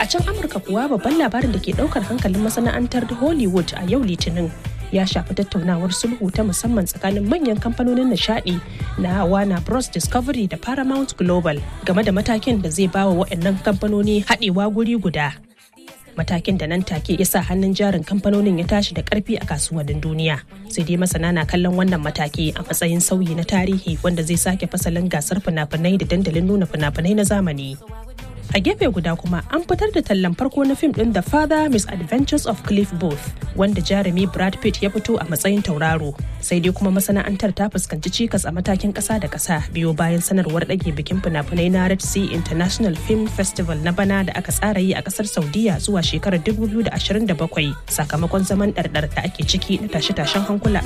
can amurka kuwa babban labarin da ke daukar hankalin masana'antar hollywood a yau litinin ya shafi tattaunawar sulhu ta musamman tsakanin manyan kamfanonin nishadi na Warner Bros Discovery da Paramount Global game da matakin da zai bawa waɗannan kamfanoni haɗewa guri guda. Matakin da nan take ya sa hannun jarin kamfanonin ya tashi da ƙarfi a kasuwannin duniya. Sai dai masana na kallon wannan mataki a matsayin sauyi na tarihi wanda zai sake fasalin gasar fina-finai da dandalin nuna fina-finai na zamani. a gefe guda kuma an fitar da tallan farko na fim din The Father Misadventures of Cliff Booth wanda jarumi Brad Pitt ya fito a matsayin tauraro sai dai kuma masana'antar ta fuskanci cikas a matakin kasa da kasa biyo bayan sanarwar ɗage bikin fina-finai na Red Sea International Film Festival na bana da aka tsara yi a kasar Saudiya zuwa shekarar 2027 sakamakon zaman ɗarɗar da ake ciki na tashe-tashen hankula